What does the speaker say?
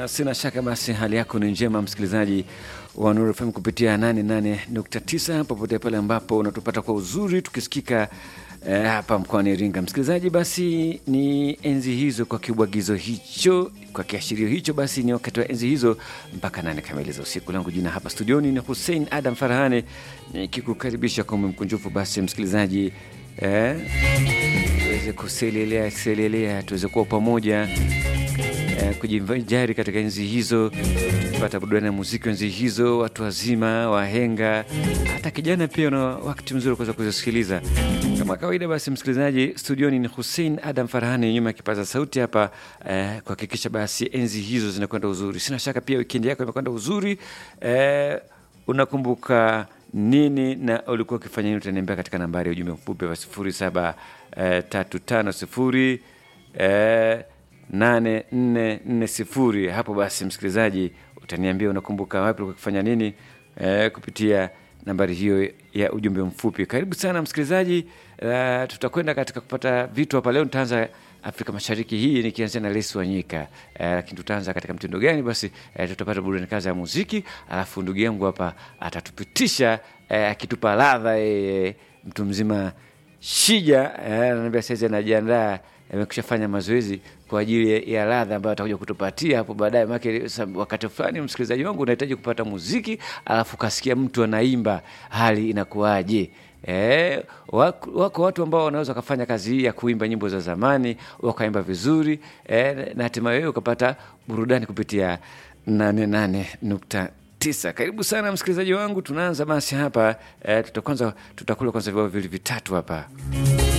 sina shaka basi hali yako ni njema, msikilizaji wa Nuru FM kupitia 88.9 popote pale ambapo unatupata kwa uzuri tukisikika eh, hapa mkoani Iringa. Msikilizaji, basi ni enzi hizo kwa kibwagizo hicho, kwa kiashirio hicho, basi ni wakati wa enzi hizo mpaka nane kamili za usiku. Langu jina hapa studioni ni Hussein Adam Farahane nikikukaribisha kwa moyo mkunjufu. Basi msikilizaji eh, tuweze kuselelea selelea, tuweze kuwa pamoja eh, kujivinjari katika enzi hizo, kupata burudani ya muziki wa enzi hizo, watu wazima, wahenga, hata kijana pia una wakati mzuri kuweza kuzisikiliza kama kawaida. Basi msikilizaji, studioni ni Hussein Adam Farhani, nyuma ya kipaza sauti hapa eh, kuhakikisha basi enzi hizo zinakwenda uzuri. Sina shaka pia wikendi yako imekwenda uzuri eh, unakumbuka nini na ulikuwa ukifanya nini? Utaniambia katika nambari ya ujumbe mfupi wa sifuri saba eh, tatu tano sifuri eh, nane nne nne sifuri. Hapo basi, msikilizaji, utaniambia unakumbuka wapi ulikuwa ukifanya nini eh, kupitia nambari hiyo ya ujumbe mfupi. Karibu sana msikilizaji. Uh, tutakwenda katika kupata vitu hapa leo. Nitaanza Afrika Mashariki hii nikianzia na Lesi Wanyika, uh, lakini tutaanza katika mtindo gani? Basi uh, tutapata burudani kazi ya muziki, alafu ndugu yangu hapa atatupitisha uh, akitupa ladha yeye, mtu mzima Shija ananiambia saizi anajiandaa amekusha fanya mazoezi kwa ajili ya ladha ambayo atakuja kutupatia hapo baadaye. Maana wakati fulani, msikilizaji wangu, unahitaji kupata muziki alafu kasikia mtu anaimba, hali inakuwaje? Eh, wako, wako watu ambao wanaweza wakafanya kazi hii ya kuimba nyimbo za zamani wakaimba vizuri eh, na hatimaye wewe ukapata burudani kupitia nane nane nukta tisa. Karibu sana msikilizaji wangu, tunaanza basi hapa eh, tutakwanza tutakula kwanza vibao vili vitatu hapa